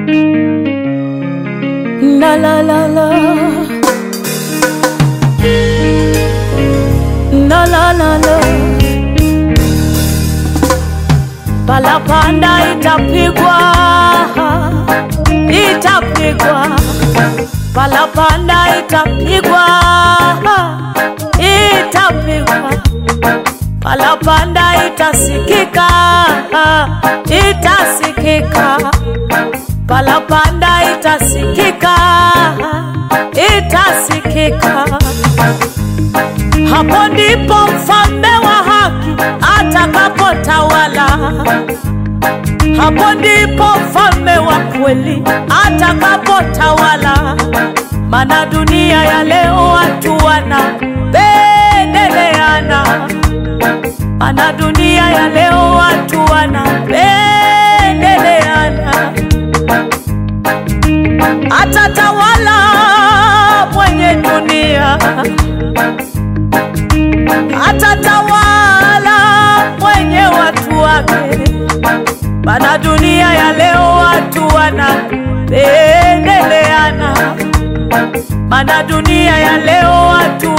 La la la la. La la la la. Palapanda itapigwa, itapigwa. Palapanda itapigwa, itapigwa. Palapanda itasikika, itasikika. Palapanda itasikika, itasikika. Hapo ndipo mfalme wa haki atakapotawala. Hapo ndipo mfalme wa kweli atakapotawala. Maana dunia ya leo watu wanapendeleana, maana dunia ya leo watu wanapendeleana. Atatawala mwenye dunia, atatawala mwenye watu wake. Maana dunia ya leo watu wanapendeleana, maana dunia ya leo watu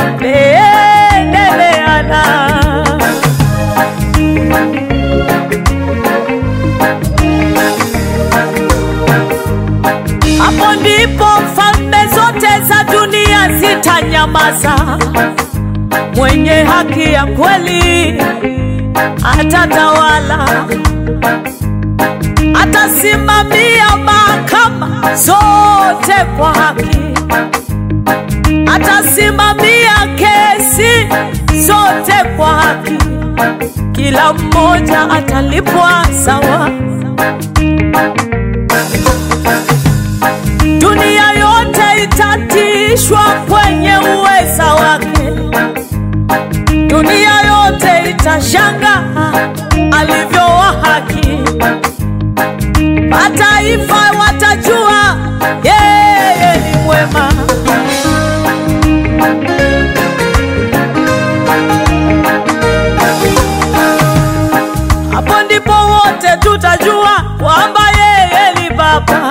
wanapendeleana. Hapo ndipo falme zote za dunia zitanyamaza. Mwenye haki ya kweli atatawala, atasimamia mahakama zote kwa haki, atasimamia kesi zote kwa haki. Kila mmoja atalipwa sawa. Dunia yote itatishwa kwenye uweza wake. Dunia yote itashanga alivyo wa haki. Mataifa watajua yeye ni mwema. Hapo ndipo wote tutajua kwamba yeye ni Baba.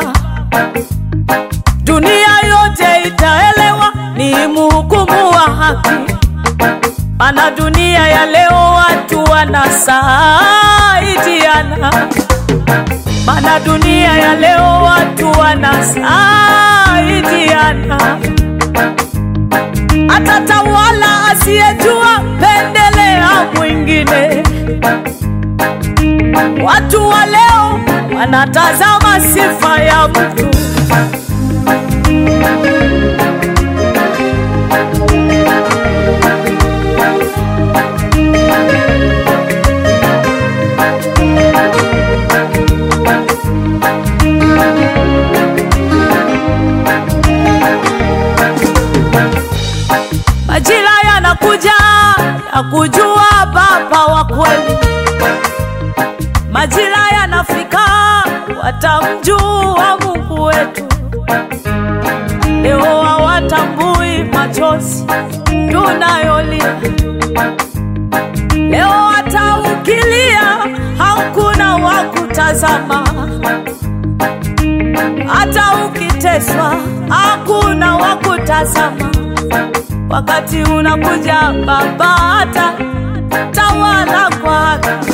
Dunia yote itaelewa ni mhukumu wa haki. Maana dunia ya leo watu wanasaidiana, maana dunia ya leo watu wanasaidiana. Atatawala asiyejua pendelea mwingine. Watu wa leo wanatazama sifa ya mtu Majira yanakuja ya kujua Baba wa kweli. Majira yanafika watamjua Mungu wetu. Leo hawatambui machozi tunayolia, leo hata ukilia hakuna wa kutazama, hata ukiteswa hakuna wa kutazama. Wakati unakuja Baba ata tawala kwa haki.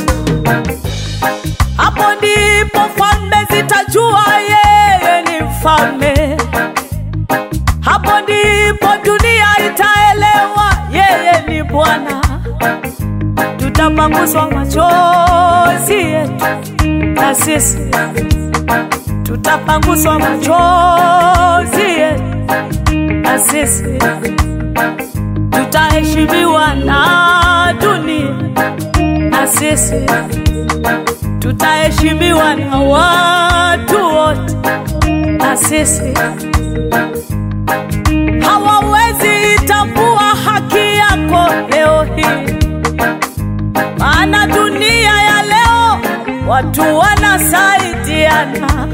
Hapo ndipo falme zitajua yeye ni mfalme. Hapo ndipo dunia itaelewa yeye ni Bwana. Tutapanguswa machozi yetu na sisi tutapanguswa machozi yetu na sisi tutaheshimiwa na dunia na sisi tutaheshimiwa na watu wote na sisi hawawezi itambua haki yako leo hii, maana dunia ya leo watu wanasaidiana,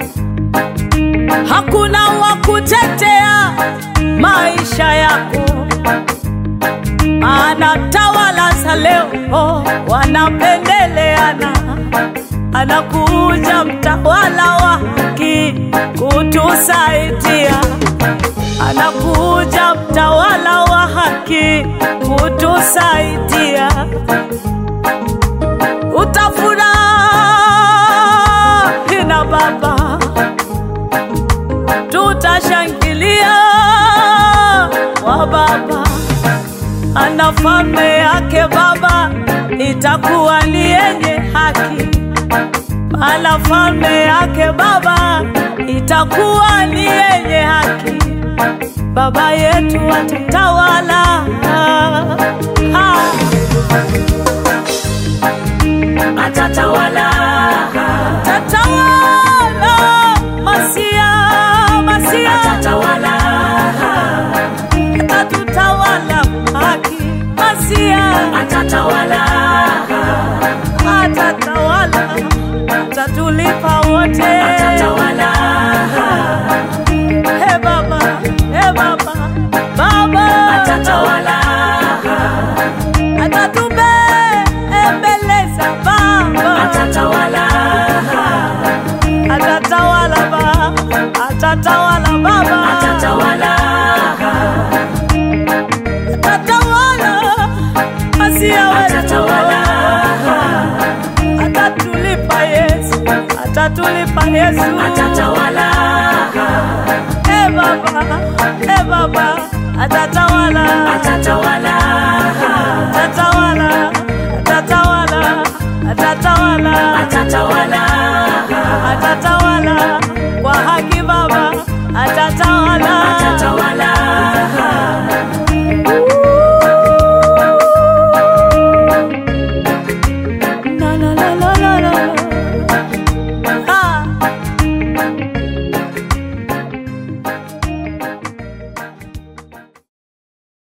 hakuna wa kutetea maisha yako, maana tawala za leo wanapendeleana. Anakuja mtawala wa haki maana falme yake Baba itakuwa ni yenye haki, maana falme yake Baba itakuwa ni yenye haki. Baba yetu atatawala, ah, atatawala atatawala, Masia, Masia atatawala atatutawala haki, Masia atatawala atatawala, atatulipa wote. atatawala He Baba, he Baba, Baba atatawala atatubembeleza Baba, atatawala atatawala Baba, atatawala Baba, atatawala atatawala Masia wetu, atatawala atatulipa Yesu, atatulipa Yesu, atatawala he Baba, he Baba, atatawala, atatawala atatawala, atatawala, atatawala, atatawala atatawala.